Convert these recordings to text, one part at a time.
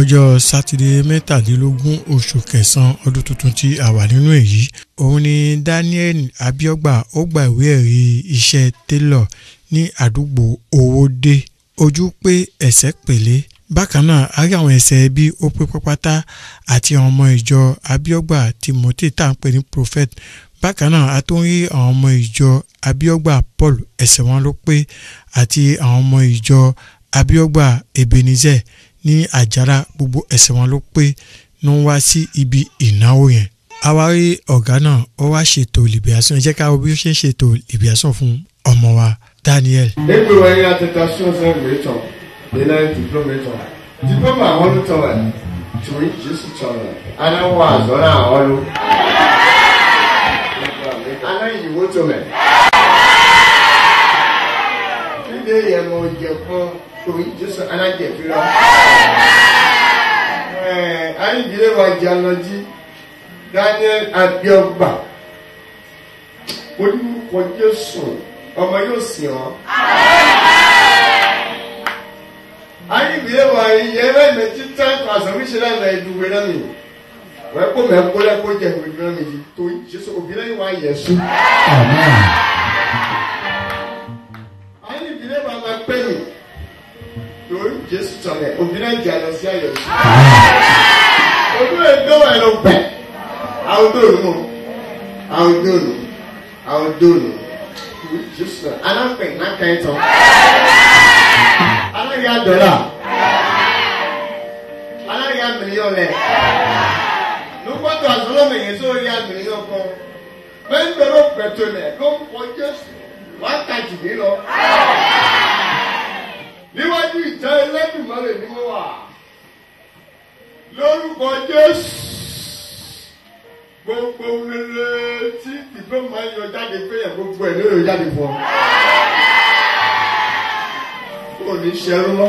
ọjọ́ sátidé mẹ́tàlélógún oṣù kẹsàn-án ọdún tuntun tí a wà nínú èyí òun ni Daniel Abiogba ó gba ìwé ẹ̀rí iṣẹ́ télọ̀ ní àdúgbò Owódé ojú pé ẹsẹ̀ pèlé bákan náà a rí àwọn ẹsẹ̀ bí ó pé pápátá àti àwọn ọmọ ìjọ Abiogba Timothy tá à ń pè ní prophet bákan náà a tún rí àwọn ọmọ ìjọ Abiogba Paul ẹsẹ̀ wọn ló pé àti àwọn ọmọ ìjọ Abiogba Ebenezer ní àjàrà gbogbo ẹsẹ̀ wọn ló pé ní wọ́n wá sí ibi ìnáwó yẹn àwárí ọ̀gá náà ó wá ṣètò libération ẹ jẹ́ ká wo bí ó ṣe ń ṣètò libération fún ọmọ wa Daniel. Nígbà wo ni attestation fún ìwétọ̀ nínú diplomation? Diploma àwọn ló tọ̀ ẹ̀ tùrí Jésù tọ̀ ẹ̀. Anáwó àzọ́nà àwọn ló. Aná ìyìnbó tó mẹ̀. Fídé yẹn mo jẹ fún tùrí Jésù anájẹ̀fí lọ. Ayíǹdílé wa jẹ́ alọ́jí Daniel Abiogba. Olúkọ Jésù ọmọ yóò sìn ọ́. Ayíǹdílé wa yẹ bẹ́ẹ̀ mẹ́tí tán àsọ̀wíṣẹ́ lánàá ìdúgbò náà mi. Wọ́n kó mẹ́ kó lẹ́kọ́ jẹ́ ìwé náà mi yìí tó Jésù òbí náà wà yẹ sùn. Ayíǹdílé wa máa pẹ́ mi. Torí Jésù tọ̀lẹ̀ òbí náà jẹ́ àlọ́ sí ayọ̀ sí. Ojú èdè wà ló pẹ̀. Àwọn dòòlù mọ̀. Àwọn dòòlù. Àwọn dòòlù. Jésù alápẹ̀ náà ẹ̀ tán. Aláya dọ̀là. Aláya mílíọ̀n lẹ̀. Lùpọ̀tò àtúnlọ́mọ̀ yẹn tó rí mílíọ̀n kan. Bẹ́ẹ̀ni ló pẹ̀tọ́ lẹ̀ ló ń kọ Jésù. Wákàtí mi lọ. Níwájú ìtẹ́ ẹlẹ́dùnmọ́lẹ̀ ni mo wà. Lórúkọ Jésù gbogbo rere tí ìgbẹ́ máa ń yọ jáde pé yẹn gbogbo ẹ̀ ló yọ jáde fún ọ. Kò ní ṣẹrú lọ.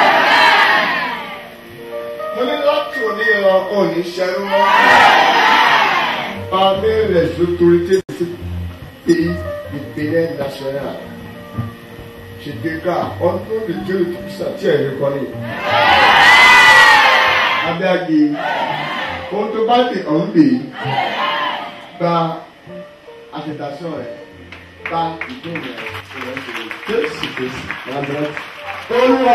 Mo ní láti òní lọ, kò ní ṣẹrú lọ. Pàmí rẹ̀ l'autorité de ce pays, du Bénin national. Je déclare, au nom de Dieu le Tout-Puissant, tí ẹ̀ lè kọ́ ni. Abíági ohun tó bá dé ọ̀hún bè gba àtẹ̀dásọ́ rẹ̀ gba ìdóhùn rẹ̀ ìrẹ̀ ìṣòro jésù jésù lábẹ́rẹ́. olúwa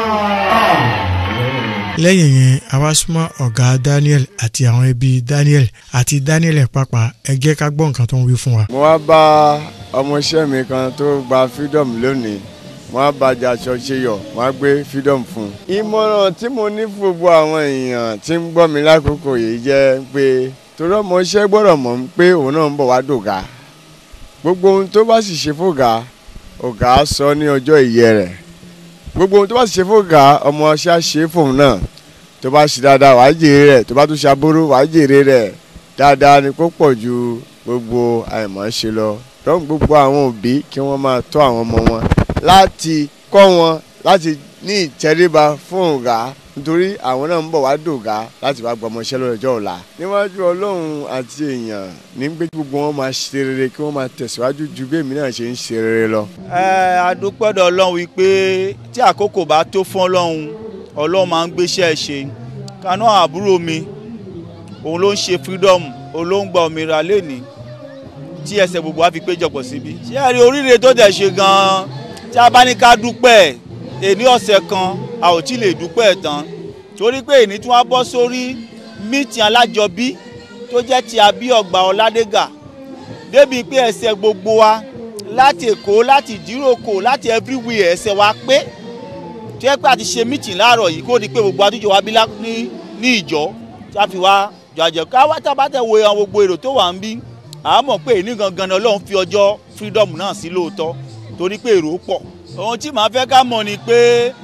lẹ́yìn yẹn a wá súnmọ́ ọ̀gá Daniel àti àwọn ẹbí Daniel àti Daniel pàpà ẹ jẹ́ ká gbọ́ nǹkan tó ń wí fún wa. mo wá bá ọmọọṣẹ́ mi kan tó gba freedom lónìí wọ́n á bàjẹ́ aṣọ ṣe yọ̀ wọ́n á gbé freedom fún un. ìmọ̀ràn tí mo ní fún gbogbo àwọn èèyàn tí ń gbọ́ mi lákòókò yìí jẹ́ pé torí ọmọ iṣẹ́ gbọ́dọ̀ mọ̀ pé òun náà ń bọ̀ wá dògá gbogbo ohun tó bá sì ṣe fògá ọ̀gá á sọ ní ọjọ́ ìyẹ́ rẹ̀ gbogbo ohun tó bá sì ṣe fògá ọmọ iṣẹ́ á ṣe fóun náà tó bá ṣe dáadáa wàá jèrè rẹ̀ tó bá tún ṣe aburú wàá jèrè rẹ̀ dáadáa ni kó pọ̀ ju gbogbo àìmọ̀ ṣe lọ lọ́n gbogbo àwọn òbí kí wọ́n máa tọ́ àwọn ọmọ wọn láti kọ́ wọn láti ní ìtẹríba fún ọ̀gá nítorí àwọn náà ń bọ̀ wá dògá láti wá gbọmọṣẹ́ lọ́jọ́ ọ̀la. níwájú ọlọ́run àti èèyàn ní pé gbogbo wọn máa ṣe rere kí wọ́n máa tẹ̀síwájú ju bí èmi náà ṣe ń ṣe rere lọ. ẹ adúpẹ́dọ̀ ọlọ́run wípé tí àkókò bá tó fún ọlọ́run ọlọ́run máa ń gbéṣẹ́ ṣe kaná àbúrò mi òun ló ń ṣe freedom òun ló ń gba òmìnira lẹ́nìí tí ẹsẹ̀ gbogbo wa fi péjọpọ̀ síbí. ṣé ẹ rí oríire tó dẹ̀ ṣe gan-an tí a bá ní ká dúpẹ́ èní ọ̀sẹ̀ kan a ò tí lè dúpẹ́ tán torí pé èní tí wọ́n bọ́ sórí mítì alájọbí tó jẹ́ ti Abíọ́gbà Ọládégà débi pé ẹsẹ̀ gbogbo wa láti Èkó láti Ìdíròkò láti everywhere ẹsẹ̀ wa pé tí ẹ pé àti ṣe mítì láàárọ̀ yìí kó di pé gbogbo àtúnjọ wa bí ní ìjọ tí a fi wá jàjẹ́ ká wá tá a bá tẹ̀ wo àwọn gbogbo èrò tó wà ń bí àá mọ̀ pé èní gangan ni Ọlọ́run fi ọjọ́ freedom náà sí lóòótọ́ torí pé èrò pọ̀ ohun tí màá fẹ́ ká mọ̀ ni pé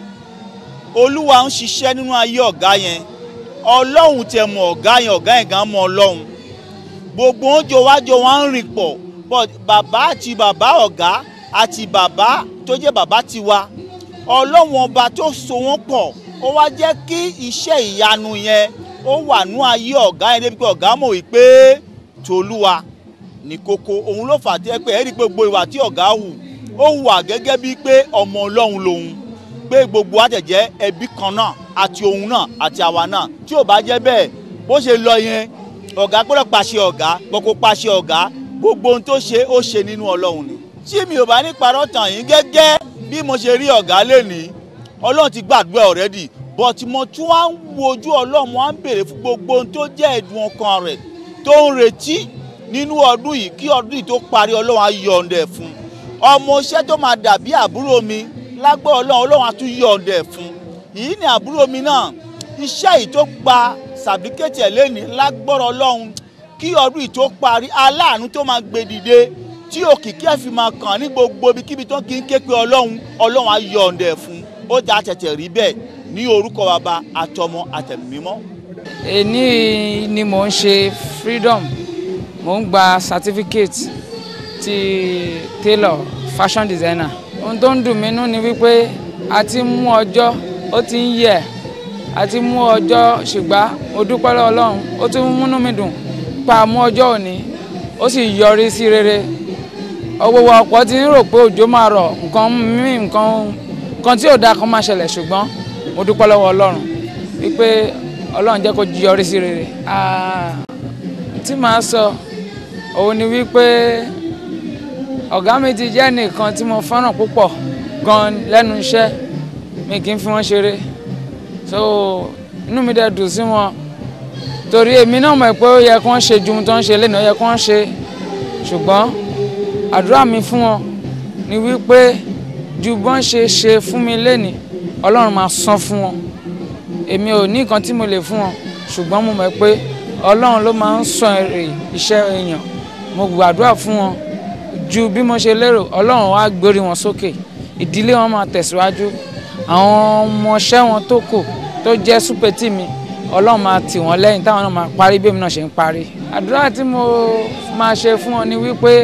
olúwa ń ṣiṣẹ́ nínú ayé ọ̀gá yẹn ọlọ́run tẹ̀ mọ̀ ọ̀gá yẹn ọ̀gá yẹn gan mọ̀ ọlọ́run gbogbo oúnjẹ wájọ wọn ń rìn pọ̀ but bàbá àti bàbá ọ̀gá àti bàbá tó jẹ́ bàbá tiwa ọlọ́run ọba tó so wọ́n pọ̀ ó wá jẹ́ kí iṣẹ́ ìyanu yẹn ó wà nú ayé ọ̀gá yẹn débi pé ọ̀gá mọ̀ wípé tolúwa ní kókó òun ló fà á tẹ́ pé ẹ̀rí pé gbogbo ìwà tí ọ̀gá hù ó hùwà gẹ́gẹ́ bíi pé ọmọ ọlọ́run lòun pé gbogbo wa tẹ̀ jẹ́ ẹbí kan náà àti òun náà àti àwa náà tí ò bá jẹ́ bẹ́ẹ̀ bó ṣe lọ yẹn ọ̀gá gbọ́dọ̀ pàṣẹ ọ̀gá gbọ́kó pàṣẹ ọ̀gá gbogbo ohun tó ṣe ó ṣe nínú ọlọ́run ni. tí mi ò bá ní parọ́ tàn yín gẹ́gẹ́ bí mo ṣe rí ọ̀gá lénìí ọlọ́run ti gbàdúrà ọ̀rẹ́dì but mo tún wá ń wojú ọlọ́run wá ń béèrè fún gbogbo ohun tó jẹ́ ẹ̀dùn ọkàn rẹ̀ tó ń retí nínú ọdún yìí kí ọdún yìí tó parí ọlọ́run á yọ̀ǹdẹ̀ fún ọmọ iṣẹ́ tó máa dàbí àbúrò mi lágbọ́ ọlọ́run ọlọ́run á tún yọ̀ǹdẹ̀ fún yìí ni àbúrò mi náà iṣẹ́ yìí tó gba sàbíkẹ́tì ẹ̀ lẹ́ni lágbọ́rọ̀ ọlọ́run kí ọdún yìí tó parí aláàánú tó máa gbé dìde tí òkìkí ẹ̀ fi máa kàn ní gbogbo ibikíbi tó kí ń ké pé ọlọ́run ọlọ́run á yọ̀ǹdẹ̀ fún ó dá tẹ̀tẹ̀ rí bẹ́ẹ̀ ní orúkọ bàbá àtọmọ àtẹ̀mímọ́. èní ni mò ń ṣe freedom mò ń gba certificate ti tailor fashion designer ohun tó ń dùn mí nú ni wípé a ti mú ọjọ́ ó ti ń yẹ̀ a ti mú ọjọ́ ṣùgbọ́n mo dúpẹ́ lọ́wọ́ ọlọ́run ó tún múnú mi dùn pa mú ọjọ́ òní ó sì yọrí sí rere ọgbọgbọ ọ̀pọ̀ ti ń rò pé òjò máa rọ̀ nǹkan míì nǹkan nǹkan tí ò dáa kan máa ṣẹlẹ̀ ṣùgbọ́n mo dúpẹ́ lọ́wọ́ ọlọ́run wípé ọlọ́run jẹ́ kó yọrí sí rere tí màá sọ òun ni wípé ọ̀gá mi ti jẹ́ nìkan tí mo fẹ́ràn púpọ̀ gan lẹ́nu iṣẹ́ mi kì í fi wọ́n ṣeré so inú mi dẹ̀ dùn sí wọn torí èmi náà mọ̀ pé ó yẹ kí wọ́n ṣe ju ohun tó ń ṣe lẹ́nu ó yẹ kí wọ́n ṣe ṣùgbọ́n àdúrà mi fún wọn ni wípé ju bọ́n ṣe ṣe fún mi lẹ́ni ọlọ́run máa san fún wọn èmi ò ní nǹkan tí mo lè fún wọn ṣùgbọ́n mo mọ̀ pé ọlọ́run ló máa ń san èrè iṣẹ́ èèyàn mo gbàdúrà fún wọn ju bí mo ṣe lérò ọlọ́run wá gbórí wọn sókè ìdílé wọn máa tẹ̀síwájú àwọn ọmọọṣẹ́ wọn tó kù tó jẹ́ súpẹ́tì mi ọlọ́run máa tì wọ́n lẹ́yìn táwọn náà máa parí bí èmi náà ṣe ń parí. àdúrà tí mo máa ṣe fún wọn ni wípé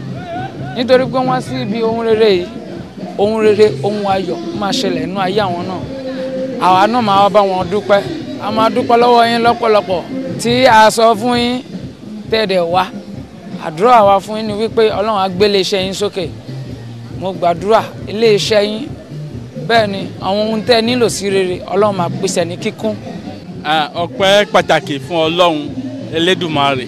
nítorí pé wọ́n sí ibi ohun rere yìí ohun rere ohun ayọ̀ máa ṣẹlẹ̀ nínú ayé àwọn náà àwa náà máa wá bá wọn dúpẹ́ a máa dúpẹ́ lọ́wọ́ yín lọ́pọ̀lọpọ̀ tí a sọ fún yín tẹ̀dẹ̀ wá àdúrà wa fún yín ni wípé ọlọ́run á gbé iléeṣẹ́ yín sókè mo gbàdúrà iléeṣẹ́ yín bẹ́ẹ̀ ni àwọn ohun tẹ́ nílò sí rere ọlọ́run máa pèsè ní kíkún. ọpẹ́ pàtàkì fún ọlọ́run elédùmarè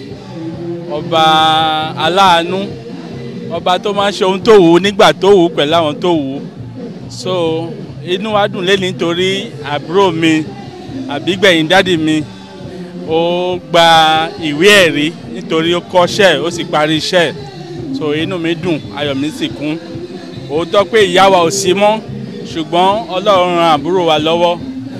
ọba aláàánú ọba tó máa ń ṣe ohun tó wù ú nígbà tó wù ú pẹ̀lú àwọn tó wù ú so inú wa dùn lé nítorí àbúrò mi àbígbẹ̀yìn dádì mi ó gba ìwé ẹ̀rí nítorí ó kọ́ṣẹ́ ó sì parí iṣẹ́ so inú mi dùn ayọ̀ mi sì kún òótọ́ pé ìyá wa ò sí mọ́ ṣùgbọ́n ọlọ́run ran àbúrò wa lọ́wọ́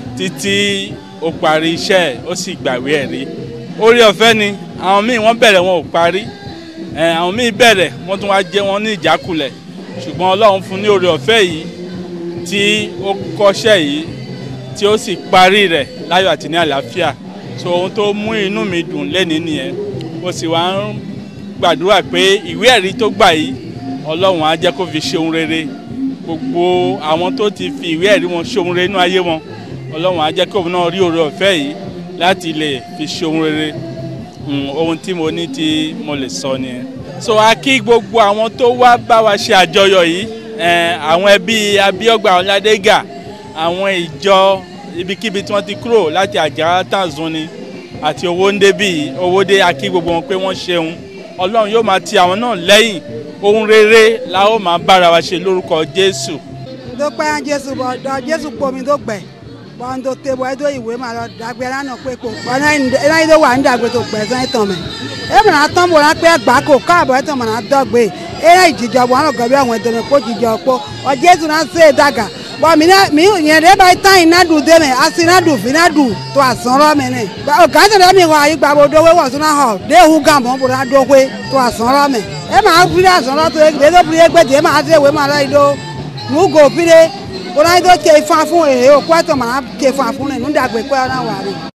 títí ó parí iṣẹ́ ó sì gbàwé ẹ̀rí orí ọ̀fẹ́ ni àwọn míì wọ́n bẹ̀rẹ̀ wọn ò parí àwọn míì bẹ̀rẹ̀ wọ́n tún wá jẹ́ wọn ní ìjákulẹ̀ ṣùgbọ́n ọlọ́run fún ní orí ọ̀fẹ́ yìí tí ó kọ́ṣẹ́ yìí tí ó sì parí rẹ̀ láyọ̀ àti ní àlàáfíà so ohun tó mú inú mi dùn lẹ́ni nìyẹn mo sì wá ń gbàdúrà pé ìwé ẹ̀rí tó gbà yìí ọlọ́run á jẹ́ kó fi ṣe ohun rere gbogbo àwọn tó ti fi ìwé ẹ̀rí wọn ṣe ohun rere nínú ayé wọn ọlọ́run á jẹ́ kó náà rí oore ọ̀fẹ́ yìí láti lè fi ṣe ohun rere ohun tí mo ní tí mo lè sọ nìyẹn. so a kí gbogbo àwọn tó wá bá wa ṣe àjọyọ̀ yìí àwọn ẹbí abíọ́gbà ọ̀làdégà àwọn ìjọ ibikíbi tí wọ́n ti kúrò láti àjàrà tàzún ni àti owó ń débì owó dé a kí gbogbo wọn pé wọ́n ṣeun ọlọ́run yóò máa ti àwọn náà lẹ́yìn ohun rere la ó máa bára wa ṣe lórúkọ jésù. dópẹ́ jésù bọ̀ dọ̀ jésù pomi tó gbẹ̀ bọ́n tó tẹ bọ́ ẹjọ́ ìwé máa lọ dàgbẹ́ lánàá pé kò bọ́n náà yìí tó wà ní dàgbẹ́ tó gbẹ̀ sẹ́yìn tán mẹ́ ẹ mọ̀ náà tán bọ̀ náà pé gbà kó káàbọ̀ ẹ̀ tán mọ̀ náà dọ́gbẹ́ ẹ náà ìjìjọ bọ̀ àwọn gọ̀bẹ́ àwọn ìdọ̀mẹ́ kó jìjọ pọ̀ ọ jésù náà ṣe é dàgà bọ́n mi náà mi yẹn dẹ́ bá tán iná dùn dé mẹ́ àti iná dùn fínà dùn tó àsánrọ́ mi ní. gàdé rẹ̀ mi wọ àyè gbàgbọ́ dówé wọ̀ sún náà hàn déhùn gàmọ́ bò náà dówé tó àsánrọ́ mi. ẹ máa fi àsánrọ́ tó yẹ tó fi yẹ gbé tè é máa dé ìwé máa lọ ìdó nùgò fi dé bó náà ìdó tẹ ifá fún èrè òkú ẹ̀tọ́ máa tẹ ifá fún rẹ̀ nùdàgbẹ́ pẹ́ náà wà rẹ̀.